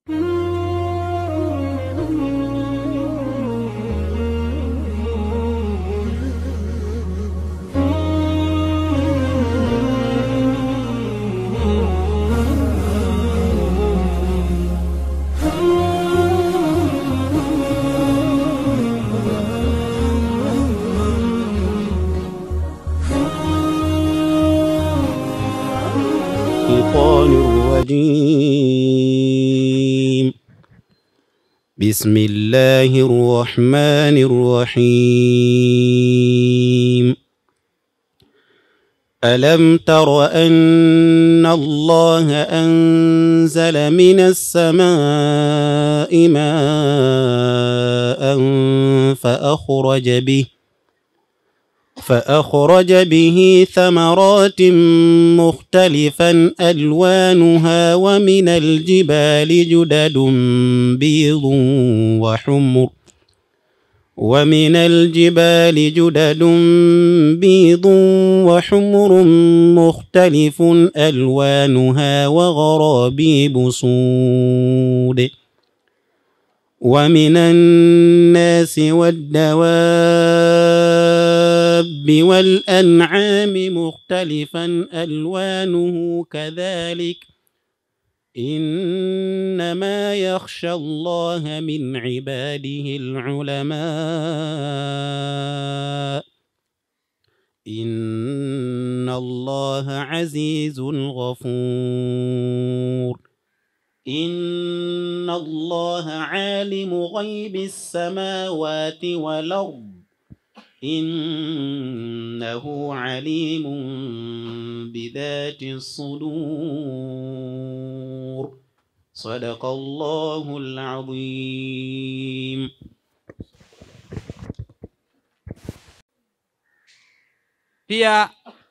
الشيطان الرجيم بسم الله الرحمن الرحيم ألم تر أن الله أنزل من السماء ماء فأخرج به فأخرج به ثمرات مختلفا ألوانها ومن الجبال جدد بيض وحمر ومن الجبال جدد بيض وحمر مختلف ألوانها وغرابيب سود ومن الناس والدواب والأنعام مختلفا ألوانه كذلك إنما يخشى الله من عباده العلماء إن الله عزيز غفور إن الله عالم غيب السماوات والأرض إنه عليم بذات الصدور صدق الله العظيم Pia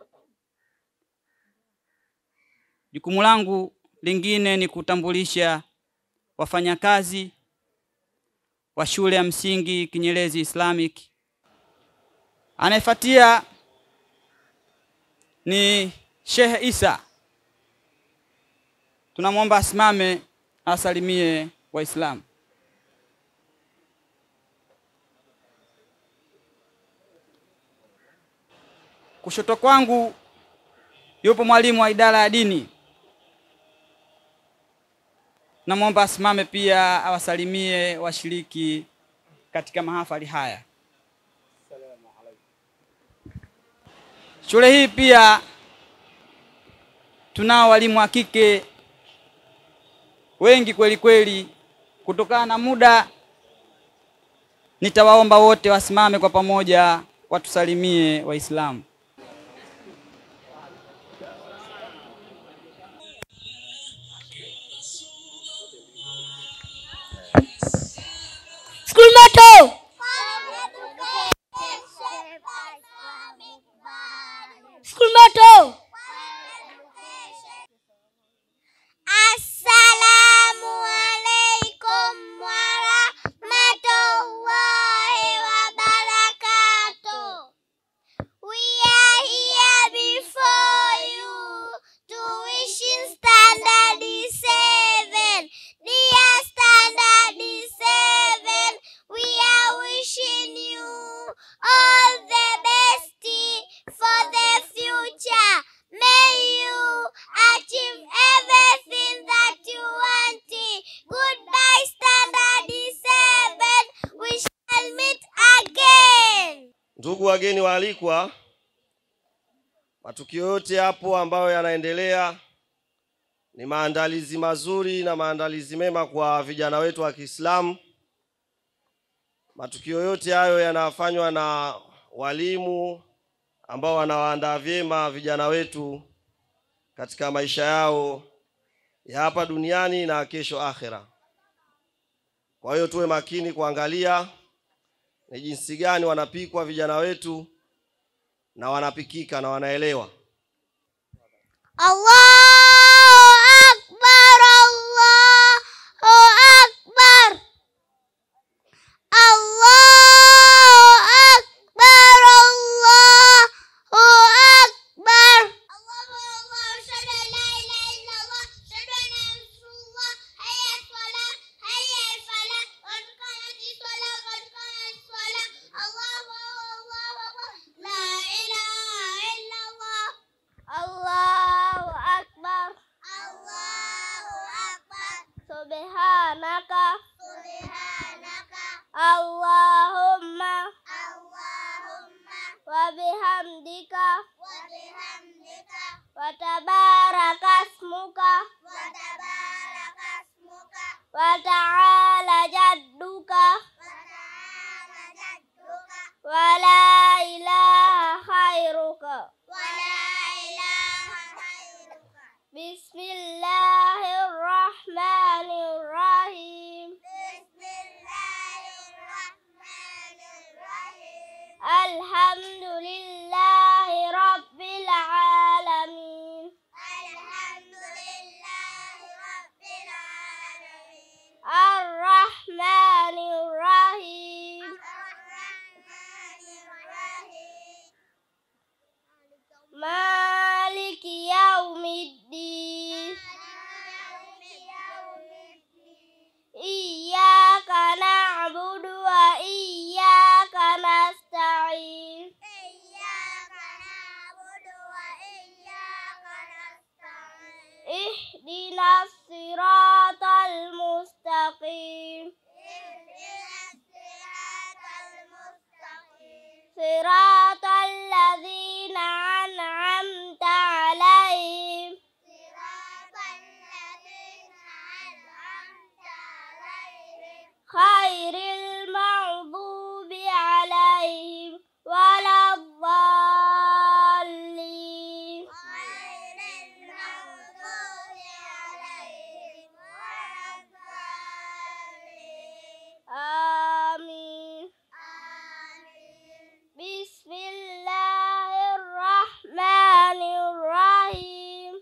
jukumu langu lingine ni kutambulisha wafanyakazi wa shule ya msingi Kinyerezi Islamic. Anayefuatia ni Sheikh Isa, tunamwomba asimame asalimie Waislamu. Kushoto kwangu yupo mwalimu wa idara ya dini, namwomba asimame pia awasalimie washiriki katika mahafali haya. Shule hii pia tunao walimu wa kike wengi kweli kweli. Kutokana na muda, nitawaomba wote wasimame kwa pamoja watusalimie Waislamu. School motto. School motto. Assalamu alaikum warahmatullahi wabarakatuh. We are here before you to wish in standard seven. Dear standard seven, we are wishing you all the best for the future. May you achieve everything that you want. Goodbye, standard seven. We shall meet again. Ndugu wageni waalikwa, matukio yote hapo ambayo yanaendelea ni maandalizi mazuri na maandalizi mema kwa vijana wetu wa Kiislamu. Matukio yote hayo yanafanywa na walimu ambao wanawaandaa vyema vijana wetu katika maisha yao ya hapa duniani na kesho akhera. Kwa hiyo tuwe makini kuangalia ni jinsi gani wanapikwa vijana wetu na wanapikika na wanaelewa. Allahu Akbar, Allahu Akbar. Allahu Akbar, Allahu Akbar. Allahu Akbar, ashhadu an la ilaha illallah, ashhadu anna Rasulullah, hayya salah, وتبارك اسمك وتعالى جدك ولا إله خيرك بسم الله الرحمن الرحيم الحمد لله رب العالمين الرحمن الرحيم مالك يوم الدين إياك نعبد وإياك نستعين اهدنا الصراط المستقيم صراط الذين أنعمت عليهم خير المغضوب عليهم ولا الضالين آمين بسم الله الرحمن الرحيم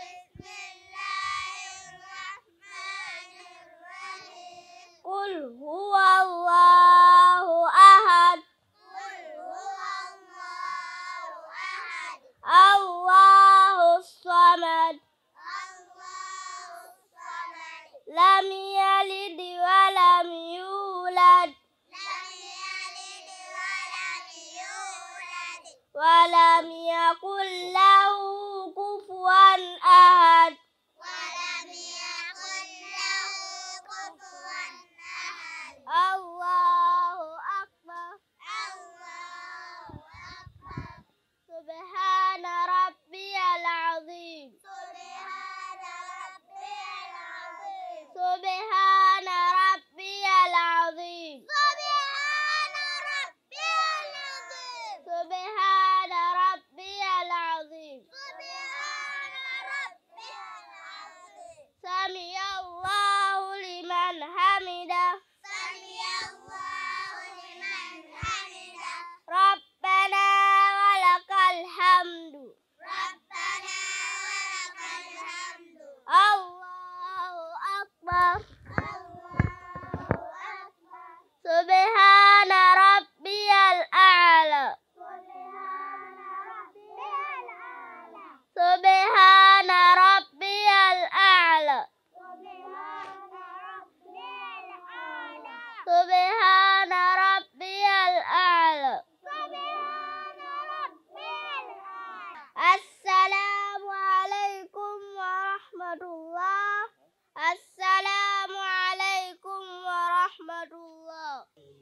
قل هو الله أحد الله الصمد لم يلد ولم يولد ولم يكن له كفوا أحد الله أكبر سبحان ربي العظيم سبحان ربي العظيم سبحان ربي العظيم سمع الله لمن حمده ربنا ولك الحمد الله أكبر سبحان ربي الأعلى سبحان ربي الأعلى سبحان ربي الأعلى السلام عليكم ورحمة الله السلام عليكم ورحمة الله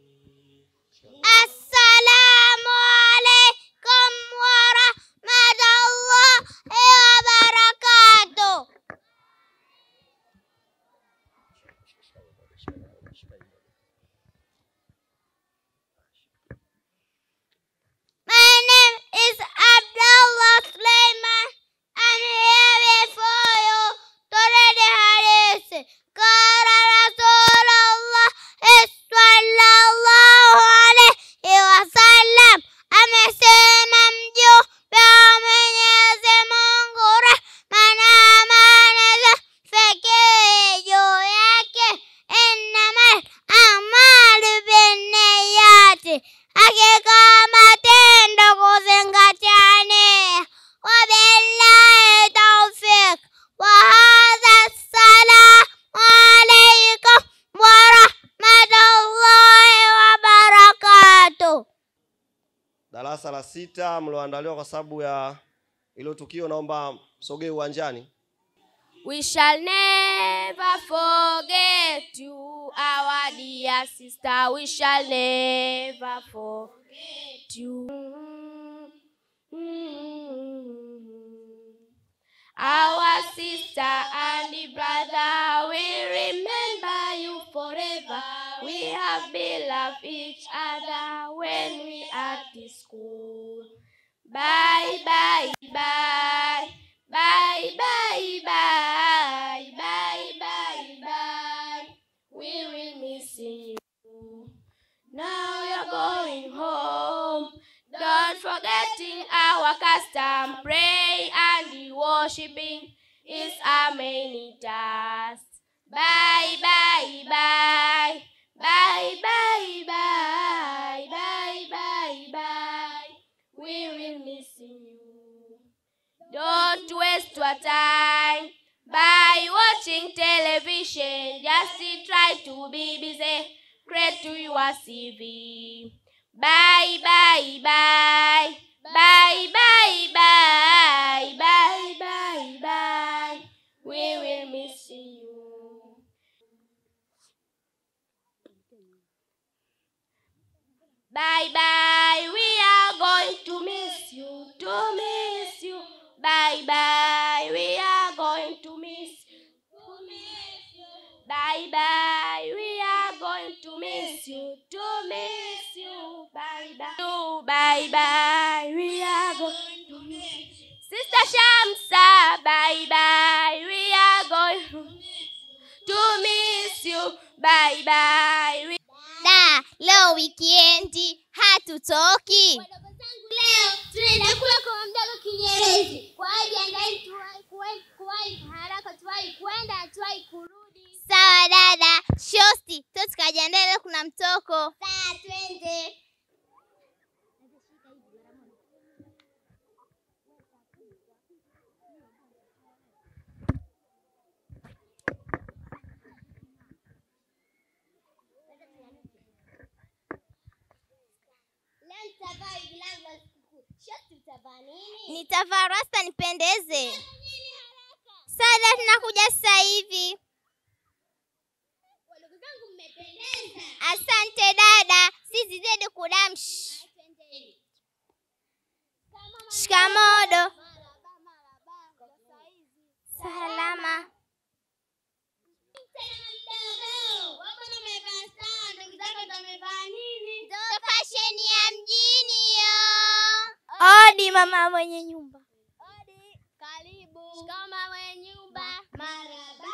السلام عليكم ورحمة الله وبركاته My name is Abdullah Sulaiman. I'm here before you to read the hadith. قال رسول الله sallallahu alayhi wasallam amesema mjumbe wa Mwenyezi Mungu rehma na amani zifikie juu yake, innamal a'malu binniyati, hakika matendo kuzingatia nia. Wabillahi tawfiq. وهذا السلام عليكم ورحمة الله وبركاته darasa la sita mlioandaliwa kwa sababu ya ilo tukio naomba msogee uwanjani We shall never forget you, our dear sister. We shall never forget you. Our sister and brother, we remember you forever. We have beloved each other when we at the school. Bye, bye, bye. Bye, bye, bye. Bye, bye, bye. We will miss you. Now you're going home. Don't forgetting our custom. Pray and worshiping is our main task. Bye, bye, bye. Bye, bye, bye. Bye, bye, bye. We will miss you. Don't waste your time by watching television. Just try to be busy. Create to your CV. Bye, bye, bye. Bye, bye, bye. Bye, bye, bye. We will miss you. Bye, bye. We are going to miss you. To miss you. Bye, bye. We are going to miss you. To miss you. Bye, bye. We are going to miss you. To miss you. Bye, bye. You, bye, bye. We are going to miss you. Sister Shamsa, bye, bye. We are going to miss you. Bye, bye. We Da, leo wikiendi hatutoki. Wadogo zangu leo tunaenda kula kwa mdogo Kinyerezi. Kwa hiyo jiandaeni tuwahi kuwahi kuwahi haraka tuwahi kwenda tuwahi kurudi. Sawa dada, shosti, to tukajiandaa leo kuna mtoko. Sawa twende. Leo nitavaa hivi langu la sikukuu. Shoti utavaa nini? Nitavaa rasta nipendeze. Nini haraka? Sada, tunakuja sasa hivi. Wadogo zangu mmependeza. Asante dada, sisi zidi kudamshi. Twendeni. Shikamodo. Maraba, maraba. Kwa saizi. Salama. Tena mdogo. Wako na umevaa sawa, ndugu zako ndo wamevaa nini? Ndo fasheni ya mjini yo. Odi mama mwenye nyumba. Odi, karibu. Shikama mwenye nyumba. Maraba.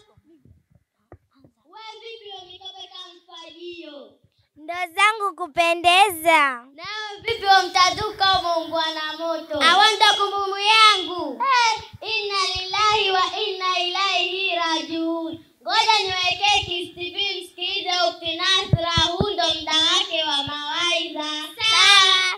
Wewe vipi umekopeka mfajio? Ndo zangu kupendeza. Nawe vipi umtaduka umeungua na moto? Awanda kumbumu yangu. Eh, inna lillahi wa inna ilaihi rajiun. Ngoja niwekee KTV msikilize ukti Nasra, huu ndo mda wake wa mawaidha. Sawa.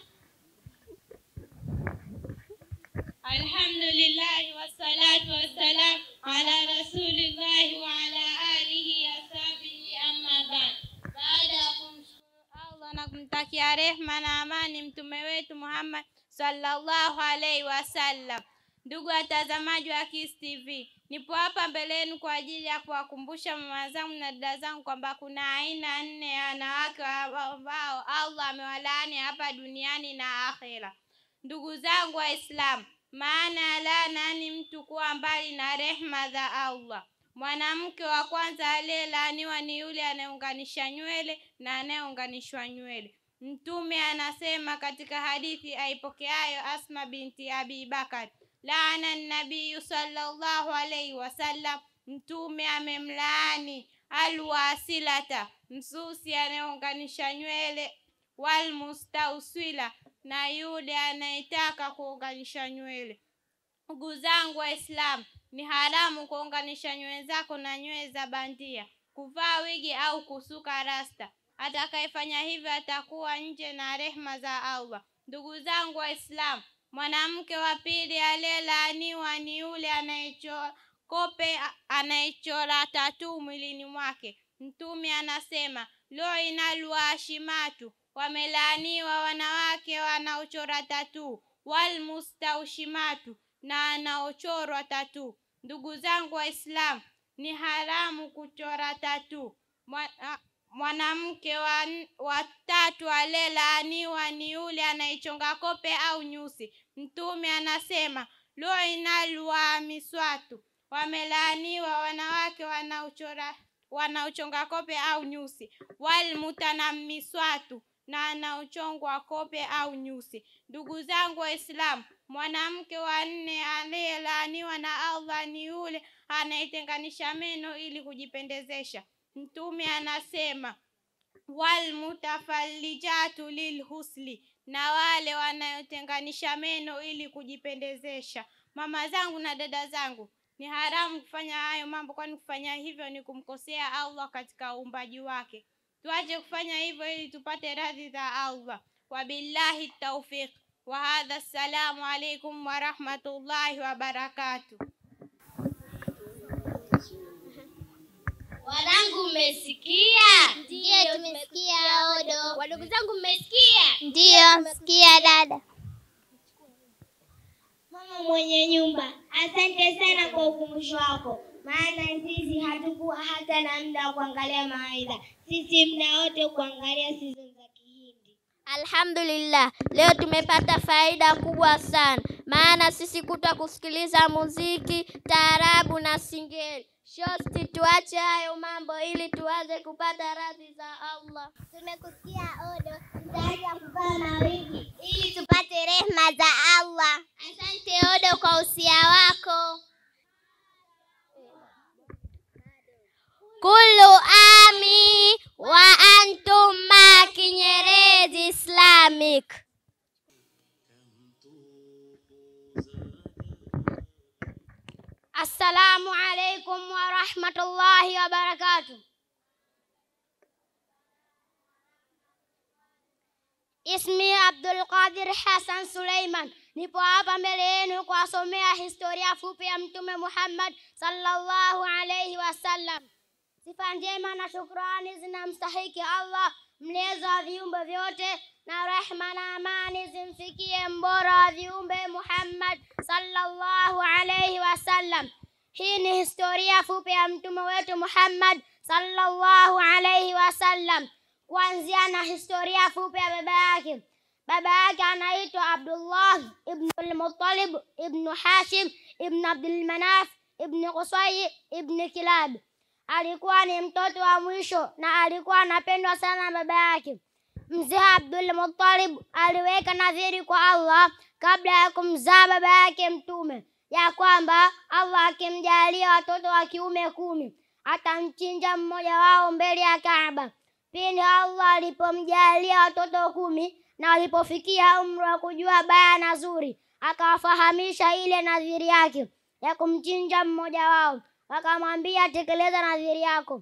Alhamdulillahi wassalatu wassalam ala rasulillahi wa ala alihi wasahbihi amma ba'd. Baada ya kumshukuru Allah na kumtakia rehma na amani mtume wetu Muhammad sallallahu alaihi wasallam. Ndugu watazamaji wa Kiss TV, nipo hapa mbele yenu kwa ajili ya kuwakumbusha mama zangu na dada zangu kwamba kuna aina nne ya wanawake ambao Allah amewalaani hapa duniani na akhera. Ndugu zangu Waislamu, maana ya laana ni mtu kuwa mbali na rehma za Allah. Mwanamke wa kwanza aliyelaaniwa ni yule anayeunganisha nywele na anayeunganishwa nywele. Mtume anasema katika hadithi aipokeayo Asma binti Abi Bakar, laana nabiyu sallallahu alaihi wasallam, Mtume amemlaani alwasilata, msusi anayeunganisha nywele walmustauswila na yule anayetaka kuunganisha nywele. Ndugu zangu Waislamu, ni haramu kuunganisha nywele zako na nywele za bandia, kuvaa wigi au kusuka rasta. Atakayefanya hivyo atakuwa nje na rehma za Allah. Ndugu zangu Waislamu, mwanamke wa pili aliyelaaniwa ni yule anayechora kope, anayechora tatu mwilini mwake. Mtume anasema loina luashimatu, wamelaaniwa wanawake wanaochora tatu, walmustaushimatu, na wanaochorwa tatu. Ndugu zangu Waislamu, ni haramu kuchora tatu. Mwa- Mwanamke wa, wa tatu aliyelaaniwa ni yule anayechonga kope au nyusi. Mtume anasema luinal wamiswatu wamelaaniwa wanawake wanaochora wanaochonga kope au nyusi walmutanammiswatu na anaochongwa kope au nyusi ndugu zangu waislamu mwanamke wa nne aliyelaaniwa na allah ni yule anayetenganisha meno ili kujipendezesha mtume anasema walmutafallijatu lilhusli na wale wanayotenganisha meno ili kujipendezesha mama zangu na dada zangu ni haramu kufanya hayo mambo kwani kufanya hivyo ni kumkosea allah katika uumbaji wake tuache kufanya hivyo ili tupate radhi za allah wabillahi taufiq wa hadha assalamu alaikum warahmatullahi wabarakatuh Wanangu, mmesikia? Ndiyo, tumesikia Odo. Wadogo zangu, mmesikia? Ndiyo, msikia dada. Mama mwenye nyumba, asante sana kwa ukumbusho wako, maana sisi hatukuwa hata na muda wa kuangalia mawaidha. Sisi muda wote kuangalia season za Kihindi. Alhamdulillah, leo tumepata faida kubwa sana, maana sisi kuta kusikiliza muziki, taarabu na singeli. Shosti, tuache hayo mambo ili tuanze kupata radhi za Allah. Tumekusikia Odo, tutaacha kuvaa mawigi ili tupate rehma za Allah. Asante Odo kwa usia wako. Kulu ami wa antum ma Kinyerezi Islamic. Assalamu alaikum wa rahmatullahi wa barakatuh. Ismi Abdul Qadir Hassan Suleiman. Nipo hapa mbele yenu kuwasomea historia fupi ya Mtume Muhammad sallallahu alayhi wasallam. Sifa njema na shukrani zinamstahiki Allah mlezi wa viumbe vyote, na rehma na amani zimfikie mbora wa viumbe Muhammad sallallahu alayhi wasallam. Hii ni historia fupi ya mtume wetu Muhammad sallallahu alayhi wasallam, kuanzia na historia fupi ya baba yake. Baba yake anaitwa Abdullah ibn al-Muttalib ibn Hashim ibn Abdul Manaf ibn Qusay ibn Kilab. Alikuwa ni mtoto wa mwisho na alikuwa anapendwa sana na baba yake. Mzee Abdul Muttalib aliweka nadhiri kwa Allah kabla ya kumzaa baba yake mtume ya kwamba Allah akimjalia watoto wa kiume kumi atamchinja mmoja wao mbele ya Kaaba. Pindi Allah alipomjalia watoto kumi na walipofikia umri wa kujua baya na zuri, akawafahamisha ile nadhiri yake ya kumchinja mmoja wao. Akamwambia, tekeleza nadhiri yako.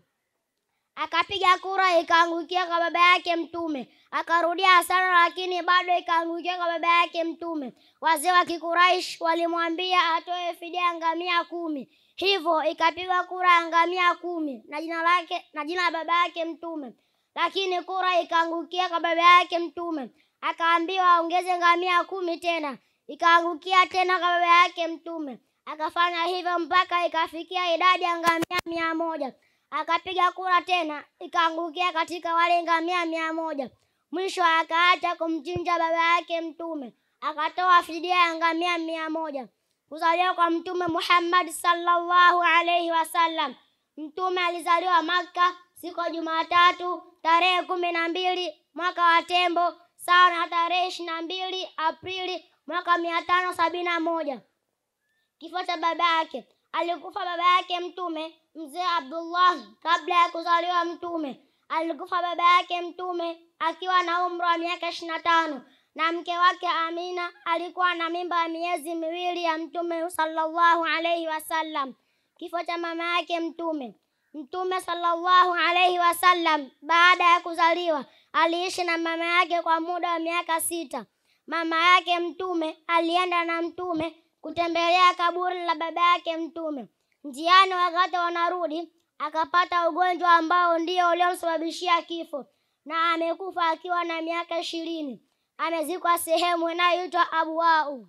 Akapiga kura, ikaangukia kwa baba yake Mtume. Akarudia sana, lakini bado ikaangukia kwa baba yake Mtume. Wazee wa Kikuraish walimwambia atoe fidia ngamia kumi, hivyo ikapigwa kura ya ngamia kumi na jina lake na jina la baba yake Mtume, lakini kura ikaangukia kwa baba yake Mtume. Akaambiwa aongeze ngamia kumi tena, ikaangukia tena kwa baba yake Mtume. Akafanya hivyo mpaka ikafikia idadi ya ngamia mia moja. Akapiga kura tena, ikaangukia katika wale ngamia mia moja. Mwisho akaacha kumchinja baba yake Mtume, akatoa fidia ya ngamia mia moja. Kuzaliwa kwa Mtume Muhammad sallallahu alaihi wasallam. Mtume alizaliwa Makka siku ya Jumatatu tarehe kumi na mbili mwaka wa Tembo sawa na tarehe ishirini na mbili Aprili mwaka mia tano sabini na moja. Kifo cha baba yake, alikufa baba yake Mtume mzee Abdullah kabla ya kuzaliwa Mtume. Alikufa baba yake Mtume akiwa na umri wa miaka ishirini na tano na mke wake Amina alikuwa na mimba ya miezi miwili ya Mtume sallallahu alaihi wasallam. Kifo cha mama yake Mtume. Mtume sallallahu alaihi wasallam baada ya kuzaliwa aliishi na mama yake kwa muda wa miaka sita. Mama yake Mtume alienda na Mtume kutembelea kaburi la baba yake Mtume. Njiani, wakati wanarudi, akapata ugonjwa ambao ndio uliomsababishia kifo, na amekufa akiwa na miaka ishirini. Amezikwa sehemu inayoitwa Abuau.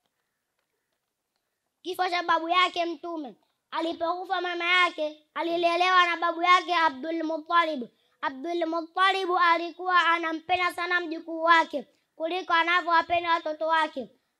Kifo cha babu yake Mtume. Alipokufa mama yake, alilelewa na babu yake Abdul Muttalib. Abdul Muttalib alikuwa anampenda sana mjukuu wake kuliko anavyowapenda watoto wake.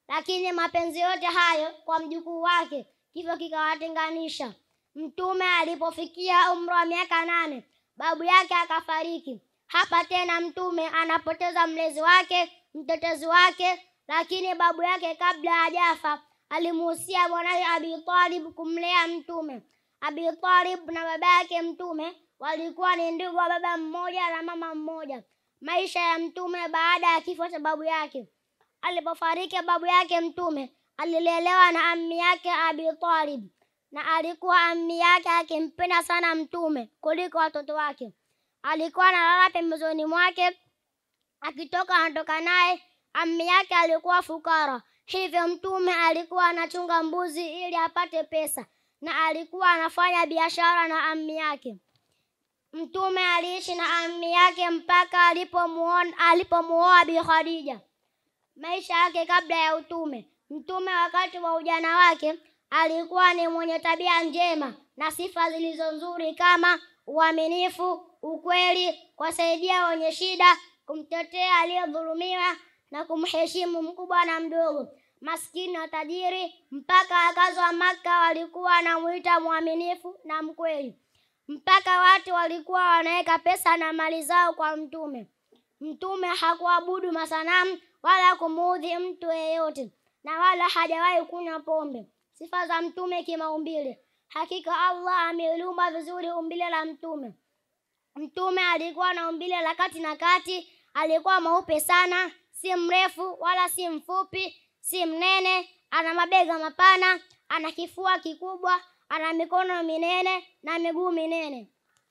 lakini mapenzi yote hayo kwa mjukuu wake kifo kikawatenganisha. Mtume alipofikia umri wa miaka nane, babu yake akafariki. Hapa tena Mtume anapoteza mlezi wake, mtetezi wake, lakini babu yake kabla hajafa alimuhusia mwanawe Abi Talib kumlea Mtume. Abi Talib na baba yake Mtume walikuwa ni ndugu wa baba mmoja na mama mmoja. Maisha ya Mtume baada ya kifo cha babu yake. Alipofariki babu yake Mtume alilelewa na ammi yake Abi Talib, na alikuwa ammi yake akimpenda sana Mtume kuliko watoto wake. Alikuwa analala pembezoni mwake, akitoka anatoka naye. Ammi yake alikuwa fukara, hivyo Mtume alikuwa anachunga mbuzi ili apate pesa, na alikuwa anafanya biashara na ammi yake. Mtume aliishi na ammi yake mpaka alipomuona alipomuoa Bi Khadija. Maisha yake kabla ya utume. Mtume wakati wa ujana wake alikuwa ni mwenye tabia njema na sifa zilizo nzuri kama uaminifu, ukweli, kuwasaidia wenye shida, kumtetea aliyedhulumiwa na kumheshimu mkubwa na mdogo, maskini na tajiri. Mpaka wakazi wa Makka walikuwa wanamuita mwaminifu na mkweli, mpaka watu walikuwa wanaweka pesa na mali zao kwa Mtume. Mtume hakuabudu masanamu wala kumuudhi mtu yeyote, na wala hajawahi kunywa pombe. Sifa za Mtume kimaumbile. Hakika Allah ameliumba vizuri umbile la Mtume. Mtume alikuwa na umbile la kati na kati, alikuwa mweupe sana, si mrefu wala si mfupi, si mnene. Ana mabega mapana, ana kifua kikubwa, ana mikono minene na miguu minene.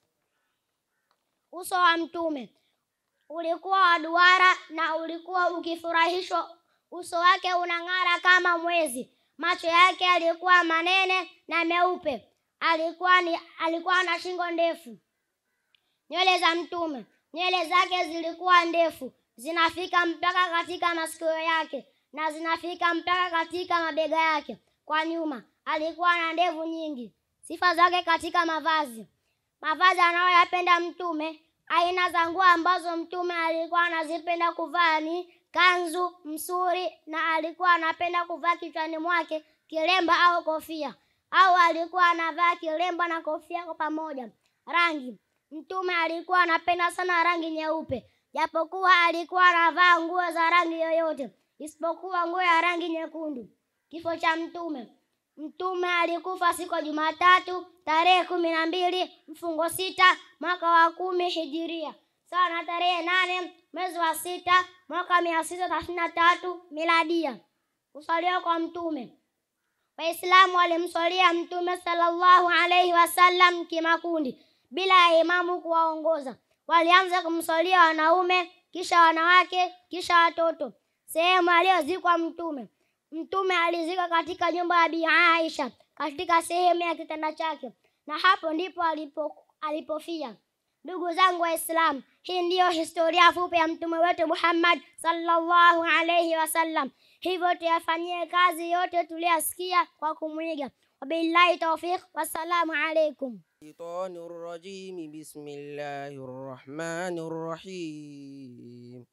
Uso wa Mtume ulikuwa wa duara na ulikuwa ukifurahishwa. Uso wake unang'ara kama mwezi. Macho yake alikuwa manene na meupe. Alikuwa ni alikuwa na shingo ndefu. Nywele za Mtume, nywele zake zilikuwa ndefu, zinafika mpaka katika masikio yake na zinafika mpaka katika mabega yake. Kwa nyuma alikuwa na ndevu nyingi. Sifa zake katika mavazi, mavazi anayoyapenda Mtume Aina za nguo ambazo Mtume alikuwa anazipenda kuvaa ni kanzu, msuri, na alikuwa anapenda kuvaa kichwani mwake kilemba au kofia, au alikuwa anavaa kilemba na kofia kwa pamoja. Rangi, Mtume alikuwa anapenda sana rangi nyeupe, japokuwa alikuwa anavaa nguo za rangi yoyote isipokuwa nguo ya rangi nyekundu. Kifo cha Mtume. Mtume alikufa siku ya Jumatatu tarehe kumi na mbili mfungo sita mwaka wa kumi hijiria sawa na tarehe nane mwezi wa sita mwaka mia sita thelathini na tatu miladia. Kusalia kwa Mtume. Waislamu walimswalia Mtume sallallahu alaihi wasallam kimakundi bila ya imamu kuwaongoza. Walianza kumswalia wanaume, kisha wanawake, kisha watoto. Sehemu aliyozikwa Mtume Mtume alizikwa katika nyumba ya Bi Aisha katika sehemu ya kitanda chake, na hapo ndipo alipo, alipofia. Ndugu zangu Waislamu, hii ndiyo historia fupi ya mtume wetu Muhammad sallallahu alayhi wasallam. Hivyo tuyafanyie kazi yote tuliyasikia kwa kumwiga. Wabillahi tawfiq, wassalamu alaikum. الشيطان الرجيم بسم الله الرحمن الرحيم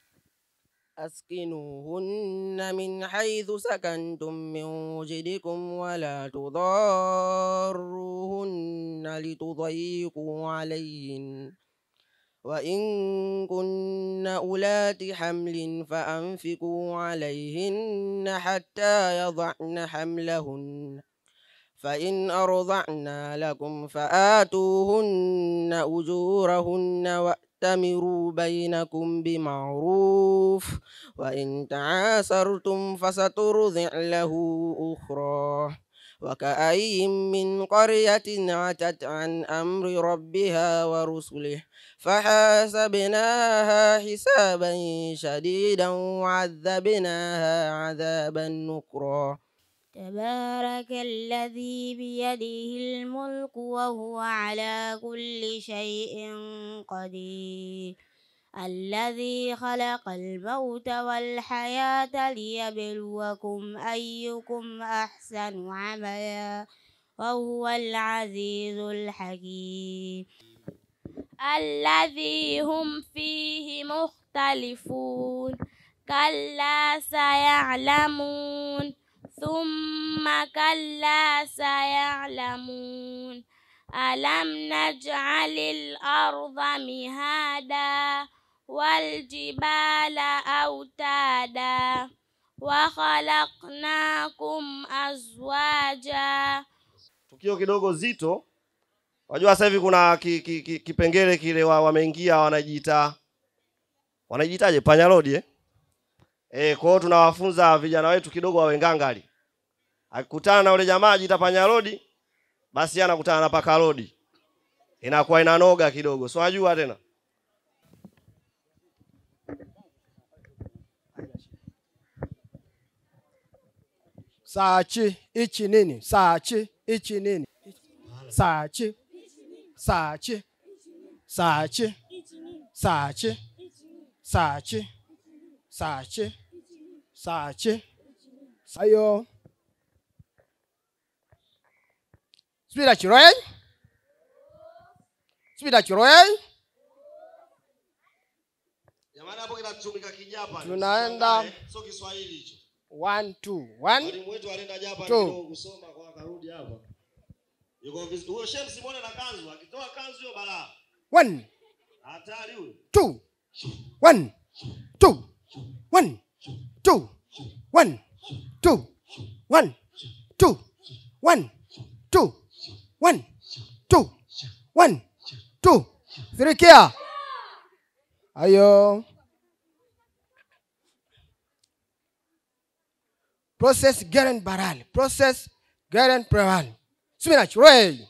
أسكنوهن من حيث سكنتم من وجدكم ولا تضاروهن لتضيقوا عليهن وإن كن أولات حمل فأنفقوا عليهن حتى يضعن حملهن فإن أرضعن لكم فآتوهن أجورهن وأتمروا بينكم بمعروف وإن تعاسرتم فسترضع له أخرى وكأي من قرية عتت عن أمر ربها ورسله فحاسبناها حسابا شديدا وعذبناها عذابا نكرا تبارك الذي بيده الملك وهو على كل شيء قدير الذي خلق الموت والحياة ليبلوكم أيكم أحسن عملا وهو العزيز الحكيم الذي هم فيه مختلفون كلا سيعلمون ثم كلا سيعلمون ألم نجعل الأرض مهادا والجبال أوتادا وخلقناكم أزواجا tukio kidogo zito wajua sasa hivi kuna ki, ki, ki, kipengele kile wa, wameingia wanajiita wanajiitaje panyarodi eh? Eh, kwa hiyo tunawafunza vijana wetu kidogo wawe ngangali akikutana na ule jamaa ajiita panyarodi basi yeye anakutana na pakarodi inakuwa inanoga kidogo si unajua tena Sachi ichi nini? Sachi ichi nini? Sachi sachi sachi sachi sachi sachi sachi sayo Spira chiroe Spira chiroe jamani hapo kinatumika kijapa Tunaenda. sio Kiswahili hicho one two one mwalimu wetu alienda Japan Two. kidogo kusoma kwa akarudi hapa yuko viz- huyo Sheikh Simone na kanzu akitoa kanzu hiyo balaa one hatari huyo two one two one two one two one two one two one two one two three kia ayo process garen baral process garen baral spinach roy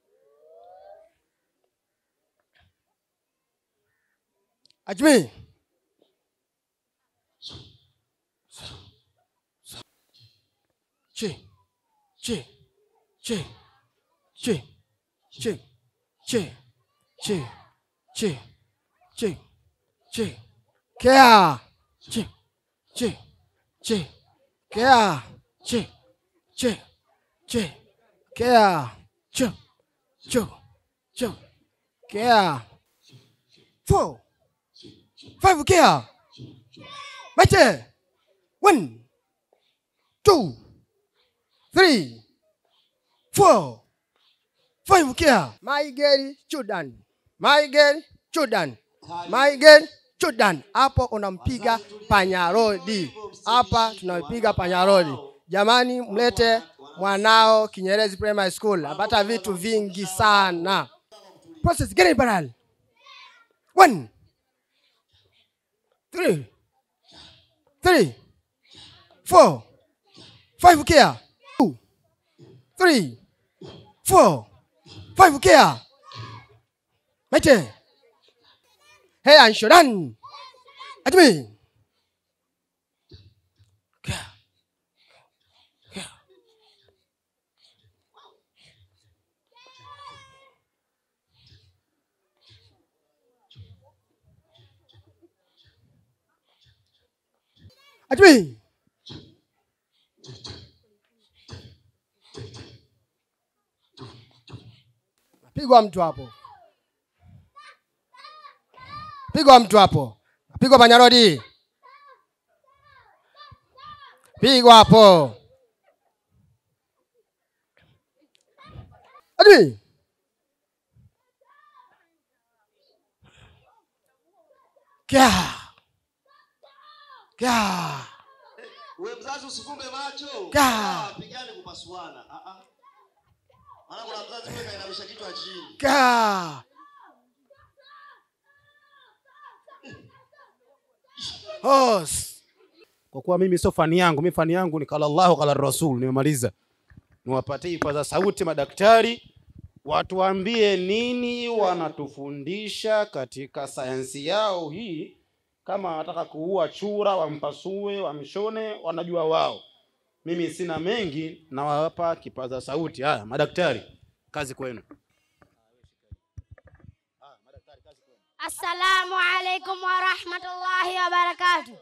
ajmi chi chi chi chi chi chi chi chi chi chi kia chi chi chi kia chi chi chi kia chu chu chu kia four five kia Mate. One, two, three, four, five kia. My girl Jordan. My girl Jordan. My girl Jordan. Hapo unampiga panyarodi. Hapa tunampiga panyarodi. Jamani, mlete mwanao Kinyerezi Primary School. Apata vitu vingi sana. Process gani baral? One, three, three, four, five kia. Two, three, four, five kia. Mate. Hey, Anshodan. Admi. Kia. Kia. Admi. Pigwa mtu hapo. Pigwa mtu hapo. Pigwa panyarodi. Pigwa hapo. Admi. Kya. Kya. wewe mzazi usifumbe macho Ka. Ah, pigane kupasuana ah ah maana kuna mzazi wewe kainamisha kichwa chini Kya. Hos. kwa kuwa mimi sio fani yangu mi fani yangu ni kala llahu kala rasul nimemaliza niwapatie ipaza sauti madaktari watuambie nini wanatufundisha katika sayansi yao hii kama wanataka kuua chura wampasue wamshone wanajua wao mimi sina mengi nawapa kipaza sauti haya madaktari kazi kwenu Assalamu alaikum wa rahmatullahi wa barakatuh.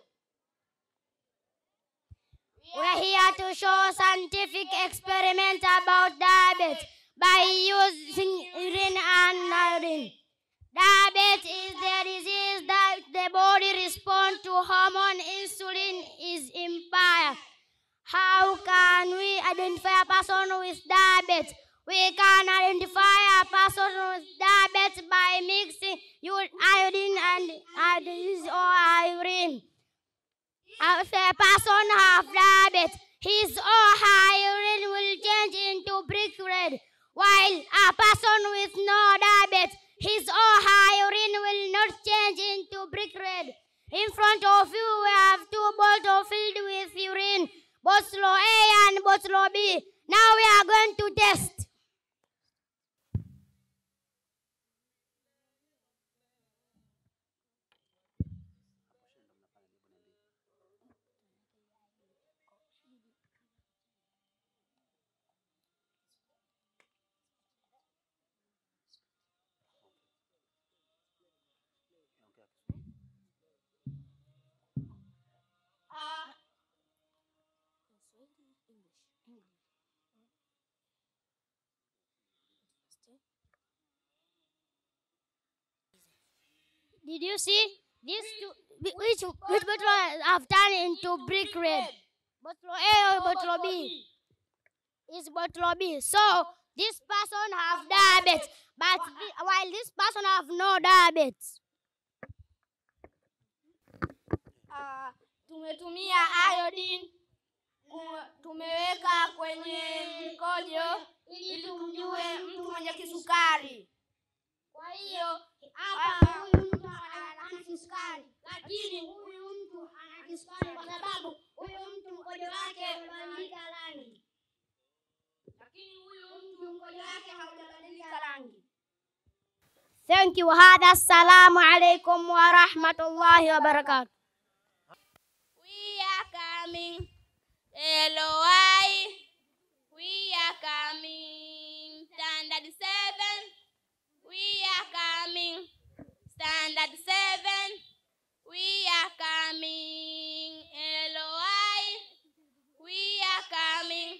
We're here to show scientific experiment about diabetes by using urine and urine. Diabetes is the disease that the body responds to hormone insulin is impaired. How can we identify a person with diabetes? We can identify a person with diabetes by mixing u- iodine and iodine or urine. If a person have diabetes, his or her urine will change into brick red, while a person with no diabetes, his or her urine will not change into brick red. In front of you, we have two bottles filled with urine, bottle A and bottle B. Now we are going to test. Did you see these two? whi- Which which bottle have turned into brick red? Bottle A or bottle B? It's bottle B. So this person have diabetes, but thi- while this person have no diabetes. Ah, tumetumia iodine ku- tumeweka kwenye mkojo ili tumjue mtu mwenye kisukari. Kwa hiyo hapa huyu mtu ana ana kisukari, lakini huyu mtu ana kisukari kwa sababu huyu mtu mkojo wake umebadilika rangi, lakini huyu mtu mkojo wake haujabadilika rangi. Thank you. هذا السلام عليكم ورحمة الله وبركاته. We are coming. LOI. We are coming. Standard 7. We are coming. Standard 7. We are coming. LOI. We are coming.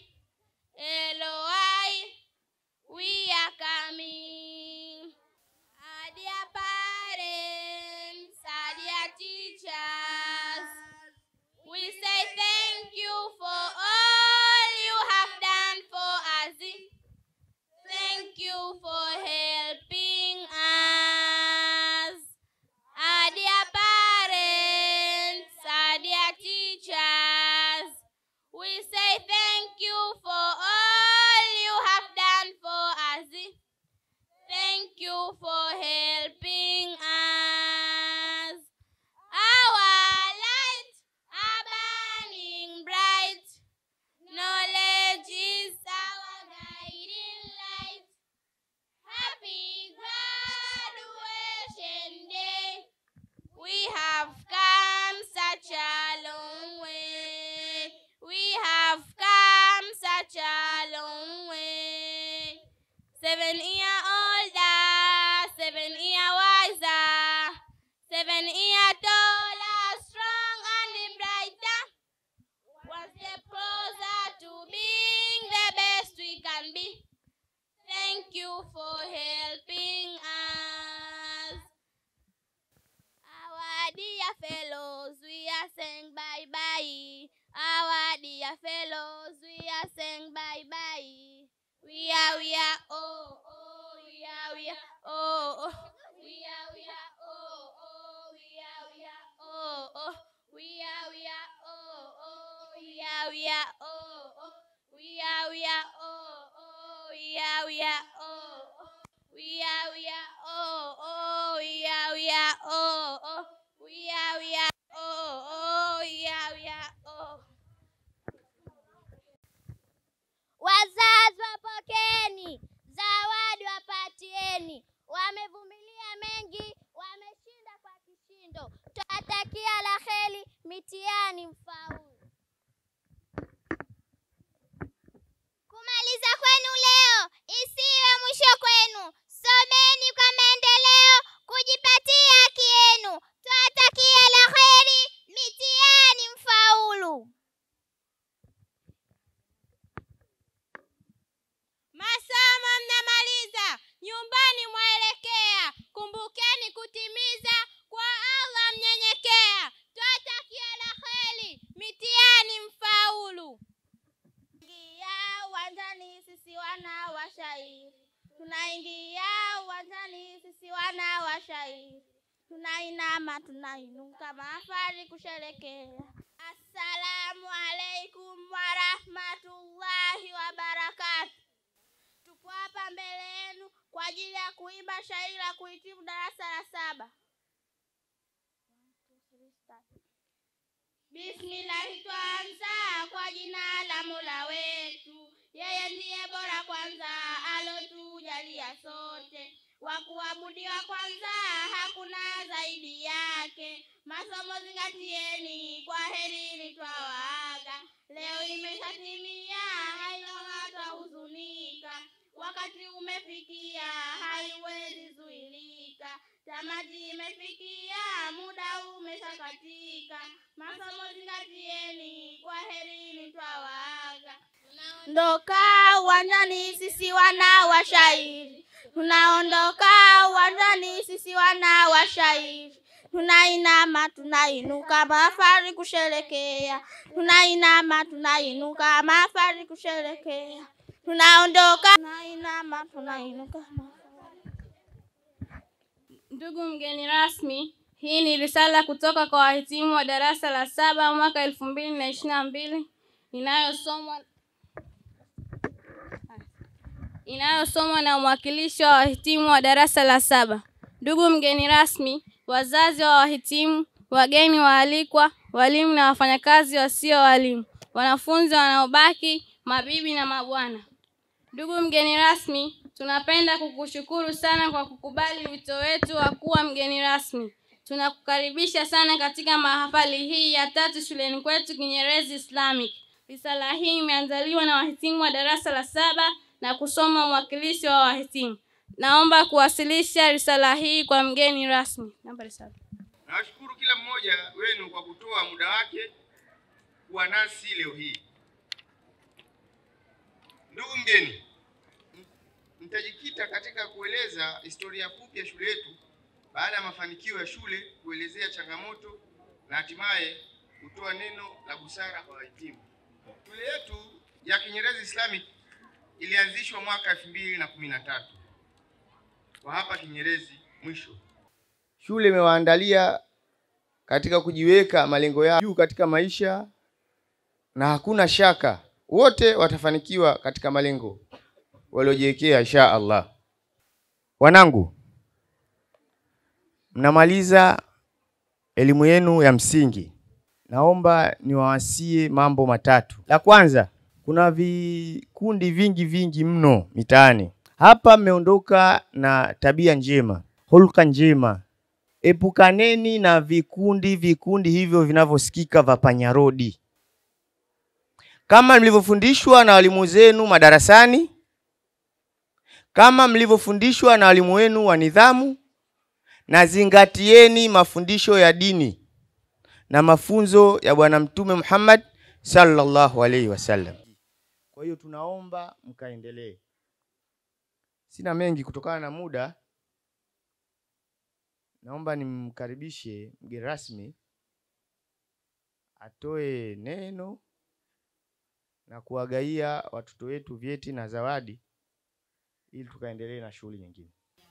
LOI. We are coming. Our dear parents, our dear teachers, we say thank you for all you have done for us. Thank you for helping us. Our dear parents, our dear teachers, we say thank you for all you have done for us. Thank you for helping us. Our light are burning bright. Knowledge is our guiding light. Happy graduation day. We have come such a long way. We have come such a long way. Seven year older, seven year wiser, seven year taller, strong and brighter. One step closer to being the best we can be. Thank you for helping us. Our dear fellows, we are saying bye bye. Our dear fellows, we are saying bye bye. We are, we are, oh, oh, we are, we are, oh, oh. We are, we are, oh, oh, we are, we are, oh, oh. We are, we are, oh, oh, we are, we are, oh, oh. We are, we are, oh, oh, we are, we are, oh, oh. We are, we are, oh, oh, we are, we are, oh, oh. We are, we are, oh, oh, we are, we are, oh. Wazazi wapokeni, zawadi wapatieni. Wamevumilia mengi, wameshinda kwa kishindo. Twatakia la heri, mitihani mfaulu. Kumaliza kwenu leo isiwe mwisho kwenu. Someni kwa maendeleo, kujipatia haki yenu. Twatakia la heri, mitihani mfaulu. Masomo mnamaliza, nyumbani mwaelekea. Kumbukeni kutimiza, kwa Allah mnyenyekea. Twata washairi tunainama tunainuka mahafali kusherekea assalamu alaikum warahmatullahi wabarakatu tupo hapa mbele yenu kwa ajili ya kuimba shairi la kuhitimu darasa la saba Bismillahi twanza kwa jina la Mola wetu, yeye ndiye bora kwanza alotujalia sote, wa kuabudiwa kwanza hakuna zaidi yake. Masomo zingatieni, kwa herini twawaaga. Leo imeshatimia, haina hatahuzunika, wakati umefikia, haiwezi zuilika. Tamati imefikia, muda umeshakatika, masomo zingatieni, kwa herini twawaaga. Tunaondoka uwanjani sisi wana washairi, tunaondoka uwanjani sisi wana washairi, tunainama tunainuka, mahafali kusherekea, tunainama tunainuka, mahafali kusherekea, tunaondoka tunainama tunainuka Ndugu mgeni rasmi, hii ni risala kutoka kwa wahitimu wa darasa la saba mwaka elfu mbili na ishirini na mbili inayosomwa inayosomwa na mwakilishi wa wahitimu wa darasa la saba. Ndugu mgeni rasmi, wazazi wa wahitimu, wageni waalikwa, walimu na wafanyakazi wasio walimu, wanafunzi wanaobaki, mabibi na mabwana. Ndugu mgeni rasmi, tunapenda kukushukuru sana kwa kukubali wito wetu wa kuwa mgeni rasmi. Tunakukaribisha sana katika mahafali hii ya tatu shuleni kwetu Kinyerezi Islamic. Risala hii imeandaliwa na wahitimu wa darasa la saba na kusoma mwakilishi wa wahitimu. Naomba kuwasilisha risala hii kwa mgeni rasmi. Namba risala. Nawashukuru kila mmoja wenu kwa kutoa muda wake kuwa nasi leo hii. Ndugu mgeni, nitajikita katika kueleza historia fupi ya shule yetu baada ya mafanikio ya shule, kuelezea changamoto na hatimaye kutoa neno la busara kwa wahitimu. Shule yetu ya Kinyerezi Islamic ilianzishwa mwaka elfu mbili na kumi na tatu kwa hapa Kinyerezi mwisho. Shule imewaandalia katika kujiweka malengo yao juu katika maisha, na hakuna shaka wote watafanikiwa katika malengo waliojiwekea insha Allah. Wanangu, mnamaliza elimu yenu ya msingi, naomba niwawasie mambo matatu. La kwanza, kuna vikundi vingi vingi mno mitaani hapa. Mmeondoka na tabia njema, hulka njema. Epukaneni na vikundi vikundi hivyo vinavyosikika vya panyarodi, kama mlivyofundishwa na walimu zenu madarasani, kama mlivyofundishwa na walimu wenu wa nidhamu, na zingatieni mafundisho ya dini na mafunzo ya Bwana Mtume Muhammad sallallahu alaihi wasallam. Kwa hiyo tunaomba mkaendelee. Sina mengi kutokana na muda, naomba nimkaribishe mgeni rasmi atoe neno na kuwagaia watoto wetu vyeti na zawadi ili tukaendelee na shughuli nyingine.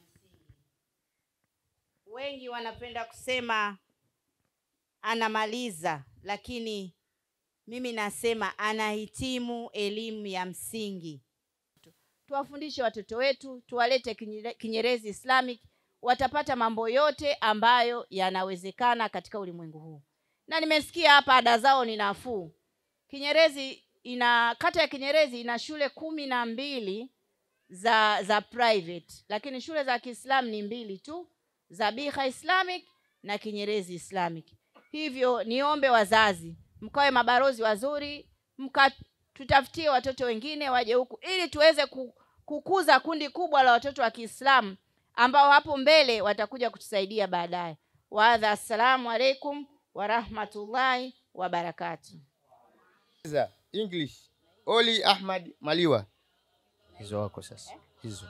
Wengi wanapenda kusema anamaliza, lakini mimi nasema anahitimu elimu ya msingi. Tuwafundishe watoto wetu, tuwalete Kinyere- Kinyerezi Islamic, watapata mambo yote ambayo yanawezekana katika ulimwengu huu. Na nimesikia hapa ada zao ni nafuu. Kinyerezi ina kata ya Kinyerezi ina shule kumi na mbili za za private, lakini shule za Kiislamu ni mbili tu, Zabiha Islamic na Kinyerezi Islamic. Hivyo niombe wazazi mkawe mabalozi wazuri, mkatutafutie watoto wengine waje huku ili tuweze ku- kukuza kundi kubwa la watoto wa Kiislamu ambao hapo mbele watakuja kutusaidia baadaye. Waadha, assalamu alaikum warahmatullahi wabarakatuh. Za English Oli Ahmad Maliwa, hizo wako sasa hizo.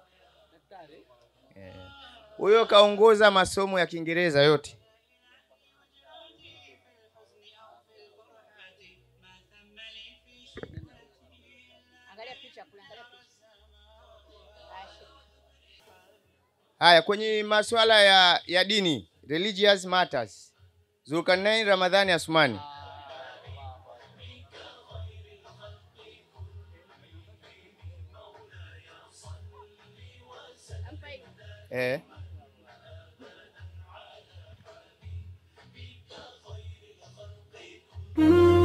Eh, Huyo kaongoza masomo ya Kiingereza yote. Haya, kwenye masuala ya, ya dini religious matters, Zulkarnain Ramadhani Asmani. Eh. Mm.